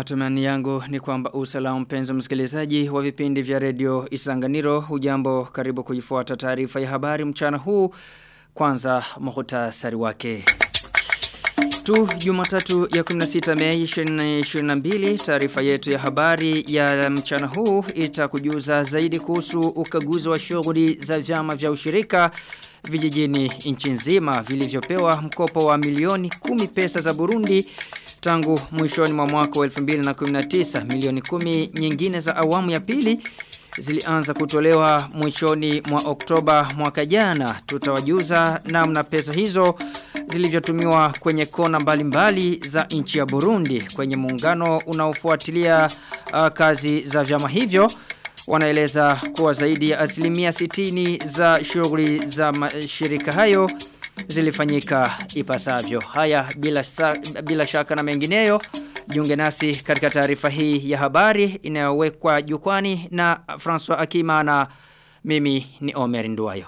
Matumani yangu ni kwamba usalama mpenzi msikilizaji wa vipindi vya redio Isanganiro hujambo karibu kuifuata taarifa ya habari mchana huu kwanza muhtasari wake. Tu Jumatatu ya 16 Mei 2022 taarifa yetu ya habari ya mchana huu itakujuza zaidi kuhusu ukaguzi wa shughuli za vyama vya ushirika vijijini nchi nzima vilivyopewa mkopo wa milioni 10 pesa za Burundi tangu mwishoni mwa mwaka wa 2019 milioni 10 nyingine za awamu ya pili zilianza kutolewa mwishoni mwa Oktoba mwaka jana tutawajuza namna pesa hizo zilivyotumiwa kwenye kona mbalimbali mbali za nchi ya Burundi kwenye muungano unaofuatilia uh, kazi za vyama hivyo wanaeleza kuwa zaidi ya asilimia 60 za shughuli za mashirika hayo zilifanyika ipasavyo. Haya bila, sa, bila shaka na mengineyo jiunge nasi katika taarifa hii ya habari inayowekwa jukwani na François Akima na mimi ni Omer Nduwayo.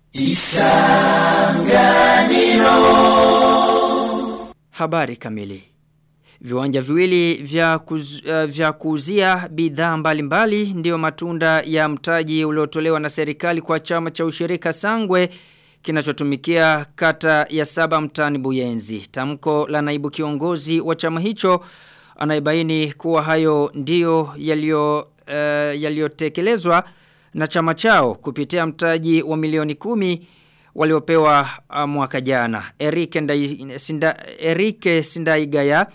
Isanganiro Habari kamili Viwanja viwili vya, kuz, uh, vya kuuzia bidhaa mbalimbali ndio matunda ya mtaji uliotolewa na serikali kwa chama cha ushirika Sangwe kinachotumikia kata ya saba mtani Buyenzi. Tamko la naibu kiongozi wa chama hicho anaibaini kuwa hayo ndio yalio uh, yaliotekelezwa na chama chao kupitia mtaji wa milioni kumi waliopewa uh, mwaka jana. Erike, Ndai, Sinda, Erike Sindaigaya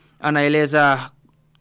anaeleza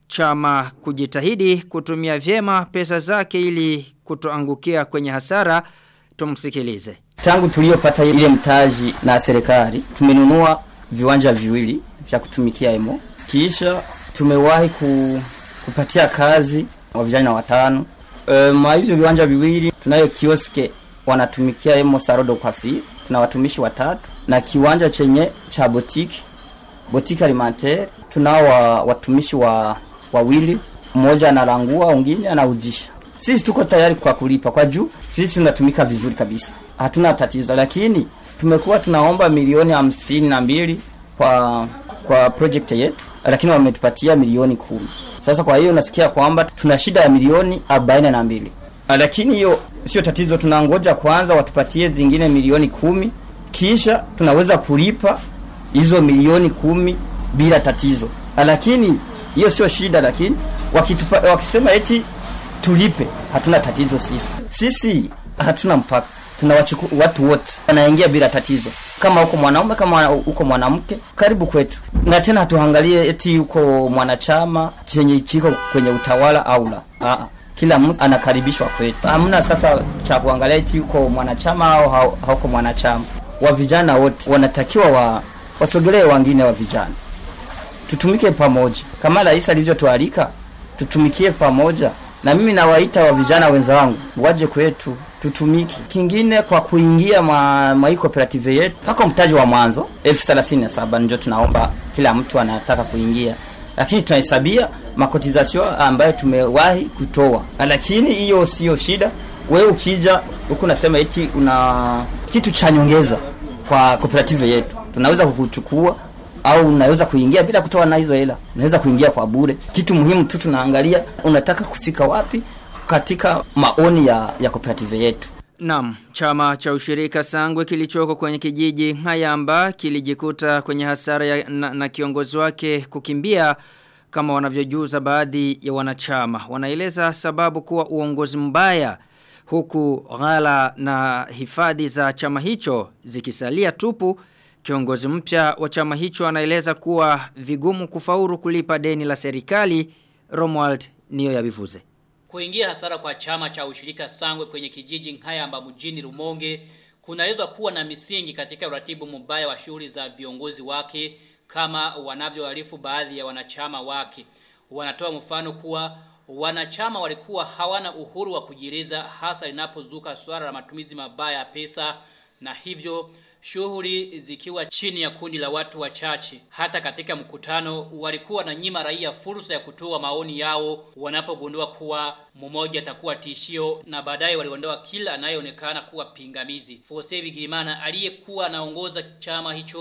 chama kujitahidi kutumia vyema pesa zake ili kutoangukia kwenye hasara tumsikilize. Tangu tuliyopata ile mtaji na serikali tumenunua viwanja viwili vya kutumikia emo. Kisha tumewahi ku, kupatia kazi wa vijana watano. E, mwa hivyo viwanja viwili tunayo kioske wanatumikia emo Sarodo Kwafi, tuna watumishi watatu na kiwanja chenye cha botiki botiki alimentaire tunao wa, watumishi wa wawili, mmoja analangua, mwingine anaujisha. Sisi tuko tayari kwa kulipa kwa juu, sisi tunatumika vizuri kabisa, hatuna tatizo, lakini tumekuwa tunaomba milioni hamsini na mbili kwa kwa project yetu, lakini wametupatia milioni kumi. Sasa kwa hiyo nasikia kwamba tuna shida ya milioni arobaini na mbili, lakini hiyo sio tatizo, tunangoja kwanza watupatie zingine milioni kumi, kisha tunaweza kulipa hizo milioni kumi bila tatizo. Lakini hiyo sio shida, lakini wakitupa, wakisema eti tulipe, hatuna tatizo sisi. Sisi hatuna mpaka, tunawachukua watu wote wanaingia bila tatizo, kama uko mwanaume kama uko mwanamke, karibu kwetu. Na tena hatuangalie eti uko mwanachama chenye chiko kwenye utawala au la. Aa, kila mtu anakaribishwa kwetu. Hamna sasa cha kuangalia eti uko mwanachama au hauko mwanachama. Wa vijana wote wanatakiwa wa wasogelee wengine wa vijana tutumike pamoja kama rais alivyotualika tutumikie pamoja na mimi nawaita wa vijana wenzangu waje kwetu tutumike kingine kwa kuingia ma, ma cooperative yetu pako mtaji wa mwanzo elfu thelathini na saba ndio tunaomba kila mtu anataka kuingia lakini tunahesabia makotizasio ambayo tumewahi kutoa lakini hiyo sio shida wewe ukija huku nasema eti una kitu cha nyongeza kwa cooperative yetu tunaweza kukuchukua au unaweza kuingia bila kutoa na hizo hela unaweza kuingia kwa bure kitu muhimu tu tunaangalia unataka kufika wapi katika maoni ya ya cooperative yetu Naam, chama cha ushirika Sangwe kilichoko kwenye kijiji Hayamba kilijikuta kwenye hasara ya, na, na kiongozi wake kukimbia kama wanavyojuza baadhi ya wanachama. Wanaeleza sababu kuwa uongozi mbaya huku ghala na hifadhi za chama hicho zikisalia tupu Kiongozi mpya wa chama hicho anaeleza kuwa vigumu kufauru kulipa deni la serikali Romuald niyo yabivuze. Kuingia hasara kwa chama cha ushirika Sangwe kwenye kijiji Nkayamba mjini Rumonge kunaweza kuwa na misingi katika uratibu mbaya wa shughuli za viongozi wake kama wanavyoarifu baadhi ya wanachama wake. Wanatoa mfano kuwa wanachama walikuwa hawana uhuru wa kujieleza hasa linapozuka swala la matumizi mabaya ya pesa na hivyo shughuli zikiwa chini ya kundi la watu wachache. Hata katika mkutano walikuwa na nyima raia fursa ya kutoa maoni yao wanapogundua kuwa mmoja atakuwa tishio na baadaye waliondoa kila anayeonekana kuwa pingamizi. Fose Bigirimana aliyekuwa anaongoza chama hicho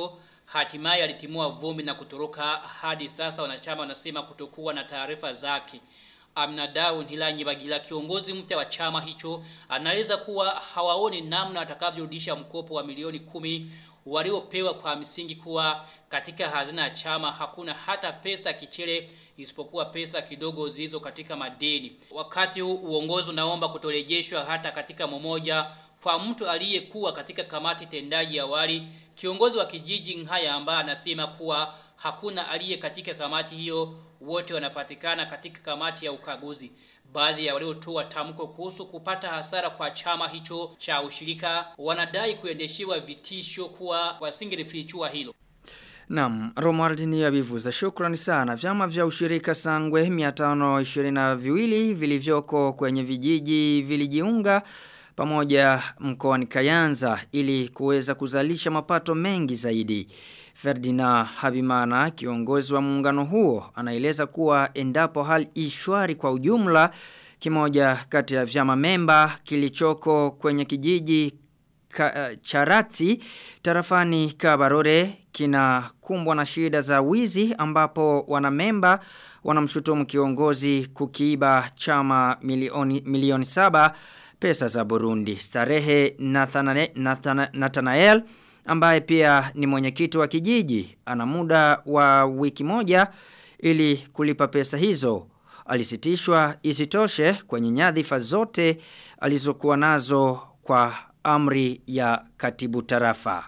hatimaye alitimua vumbi na kutoroka hadi sasa wanachama wanasema kutokuwa na taarifa zake. Amnadau Nhilanyi Bagila kiongozi mpya wa chama hicho anaeleza kuwa hawaoni namna watakavyorudisha mkopo wa milioni kumi waliopewa kwa misingi kuwa katika hazina ya chama hakuna hata pesa kichele isipokuwa pesa kidogo zilizo katika madeni. Wakati huu uongozi unaomba kutorejeshwa hata katika mmoja kwa mtu aliyekuwa katika kamati tendaji awali, kiongozi wa kijiji Nhaya ambaye anasema kuwa hakuna aliye katika kamati hiyo, wote wanapatikana katika kamati ya ukaguzi. Baadhi ya waliotoa tamko kuhusu kupata hasara kwa chama hicho cha ushirika wanadai kuendeshewa vitisho kuwa wasingelifichua hilo. Naam, Romuald ni abivuza. Shukrani sana. Vyama vya ushirika Sangwe 522 vilivyoko kwenye vijiji vilijiunga pamoja mkoani Kayanza ili kuweza kuzalisha mapato mengi zaidi. Ferdinand Habimana, kiongozi wa muungano huo, anaeleza kuwa endapo hali ishwari kwa ujumla kimoja kati ya vyama memba kilichoko kwenye kijiji ka, uh, Charati tarafani Kabarore kinakumbwa na shida za wizi ambapo wanamemba wanamshutumu kiongozi kukiiba chama milioni milioni saba pesa za Burundi. Starehe Nathanael, Nathana, Nathanael ambaye pia ni mwenyekiti wa kijiji ana muda wa wiki moja ili kulipa pesa hizo. Alisitishwa isitoshe kwenye nyadhifa zote alizokuwa nazo kwa amri ya katibu tarafa.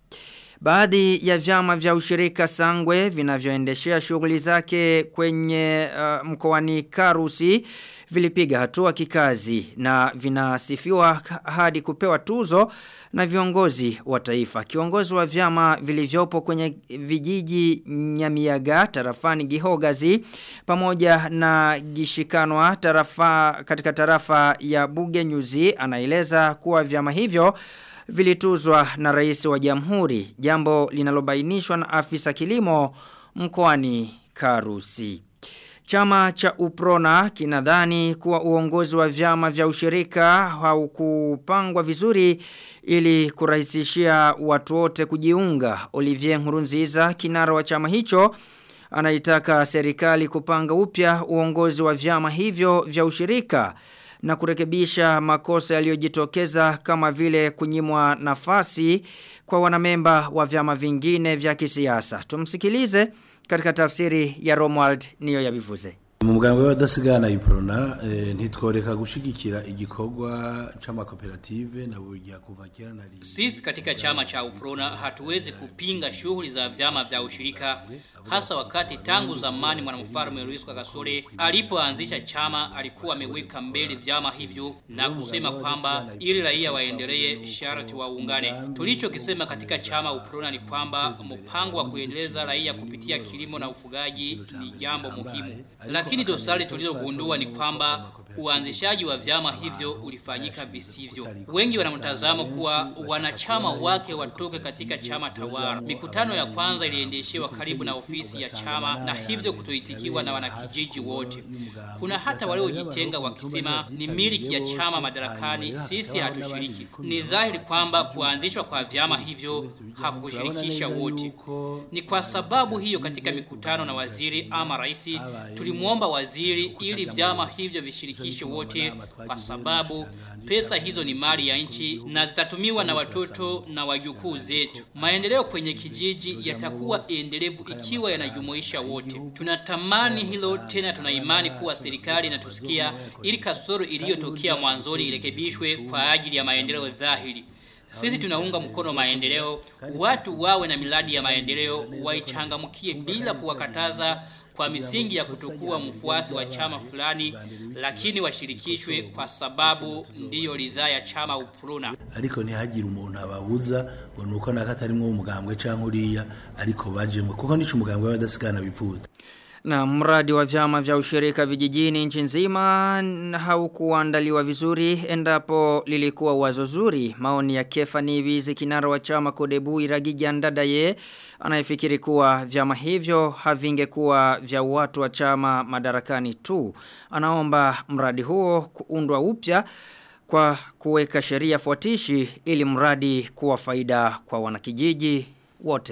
Baadhi ya vyama vya ushirika sangwe vinavyoendeshea shughuli zake kwenye uh, mkoani Karusi vilipiga hatua kikazi na vinasifiwa hadi kupewa tuzo na viongozi wa taifa. Kiongozi wa vyama vilivyopo kwenye vijiji Nyamiaga tarafani Gihogazi pamoja na Gishikanwa tarafa katika tarafa ya Bugenyuzi anaeleza kuwa vyama hivyo vilituzwa na rais wa jamhuri jambo linalobainishwa na afisa kilimo mkoani Karusi. Chama cha Uprona kinadhani kuwa uongozi wa vyama vya ushirika haukupangwa vizuri ili kurahisishia watu wote kujiunga. Olivier Nkurunziza kinara wa chama hicho anaitaka serikali kupanga upya uongozi wa vyama hivyo vya ushirika na kurekebisha makosa yaliyojitokeza kama vile kunyimwa nafasi kwa wanamemba wa vyama vingine vya kisiasa. Tumsikilize katika tafsiri ya Romuald niyo yabivuze. mu muganga w'abadasigana iprona eh, ntitworeka gushigikira igikorwa c'amakoperative na burya kuva kera na rimwe Sisi katika chama cha Uprona hatuwezi kupinga shughuli za vyama vya ushirika hasa wakati tangu zamani mwanamfalme Louis Gasore alipoanzisha chama alikuwa ameweka mbele vyama hivyo na kusema kwamba ili raia waendelee sharti waungane. Tulichokisema katika chama Uprona ni kwamba mpango wa kuendeleza raia kupitia kilimo na ufugaji ni jambo muhimu. Lakini dosari tulilogundua ni kwamba uanzishaji wa vyama hivyo ulifanyika visivyo. Wengi wanamtazamo kuwa wanachama wake watoke katika chama tawala. Mikutano ya kwanza iliendeshewa karibu na ofisi ya chama na hivyo kutoitikiwa na wanakijiji wote. Kuna hata waliojitenga wakisema ni miliki ya chama madarakani, sisi hatushiriki. Ni dhahiri kwamba kuanzishwa kwa vyama hivyo hakushirikisha wote. Ni kwa sababu hiyo katika mikutano na waziri ama rais tulimwomba waziri ili vyama hivyo vishirikishe wote kwa sababu pesa hizo ni mali ya nchi na zitatumiwa na watoto na wajukuu zetu. Maendeleo kwenye kijiji yatakuwa endelevu ikiwa yanajumuisha wote. Tunatamani hilo tena tuna imani kuwa serikali inatusikia ili kasoro iliyotokea mwanzoni irekebishwe kwa ajili ya maendeleo dhahiri. Sisi tunaunga mkono maendeleo, watu wawe na miradi ya maendeleo waichangamkie bila kuwakataza kwa misingi ya kutokuwa mfuasi wa chama fulani lakini washirikishwe kwa sababu ndiyo ridhaa ya chama Upruna. ariko ntihagire umuntu ababuza ngo nuko naka atarimwo umugambwe canke uriya ariko bajemwe kuko nico umugambwe w'abadasigana bifuza Na mradi wa vyama vya ushirika vijijini nchi nzima haukuandaliwa vizuri endapo lilikuwa wazo zuri. Maoni ya Kefani Bizi kinara wa chama Kodebu Iragija Ndadaye anayefikiri kuwa vyama hivyo havingekuwa vya watu wa chama madarakani tu. Anaomba mradi huo kuundwa upya kwa kuweka sheria fuatishi ili mradi kuwa faida kwa wanakijiji wote.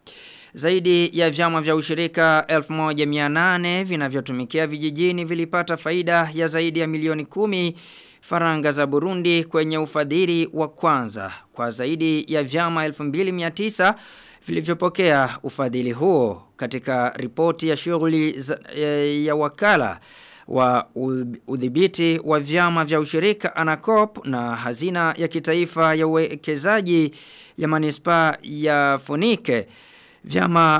Zaidi ya vyama vya ushirika 1800 vinavyotumikia vijijini vilipata faida ya zaidi ya milioni kumi faranga za Burundi kwenye ufadhili wa kwanza kwa zaidi ya vyama 2900 vilivyopokea ufadhili huo katika ripoti ya shughuli ya wakala wa udhibiti wa vyama vya ushirika ANACOP na hazina ya kitaifa ya uwekezaji ya manispa ya Fonike vyama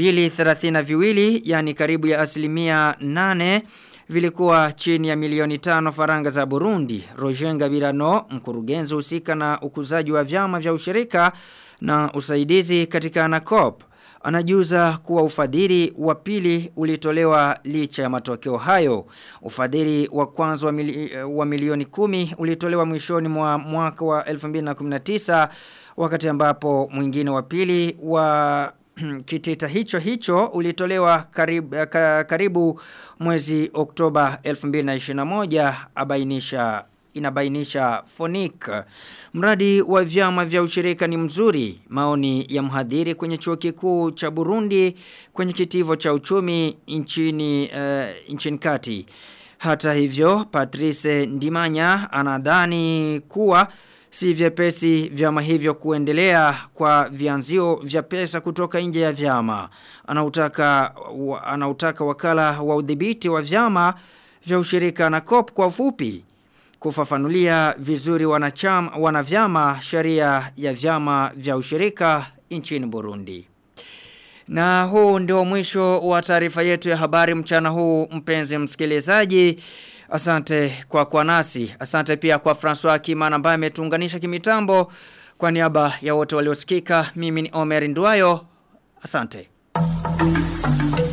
232 yani karibu ya asilimia 8 vilikuwa chini ya milioni tano faranga za Burundi. Roger Ngabirano, mkurugenzi husika na ukuzaji wa vyama vya ushirika na usaidizi katika ANACOP, anajuza kuwa ufadhili wa pili ulitolewa licha ya matokeo hayo. Ufadhili wa kwanza wa, mili, wa milioni kumi ulitolewa mwishoni mwa mwaka wa 2019 wakati ambapo mwingine wa pili wa kitita hicho hicho ulitolewa karibu, karibu mwezi Oktoba 2021 abainisha inabainisha Fonik. Mradi wa vyama vya ushirika ni mzuri. Maoni ya mhadhiri kwenye chuo kikuu cha Burundi kwenye kitivo cha uchumi nchini uh, nchini kati. Hata hivyo Patrice Ndimanya anadhani kuwa si vyepesi vyama hivyo kuendelea kwa vianzio vya pesa kutoka nje ya vyama. Anautaka anautaka wakala wa udhibiti wa vyama vya ushirika na COP kwa ufupi kufafanulia vizuri wanachama wanavyama sheria ya vyama vya ushirika nchini Burundi. Na huu ndio mwisho wa taarifa yetu ya habari mchana huu mpenzi msikilizaji. Asante kwa kwa nasi. Asante pia kwa François Kimana ambaye ametuunganisha kimitambo. Kwa niaba ya wote waliosikika, mimi ni Omer Nduayo. Asante.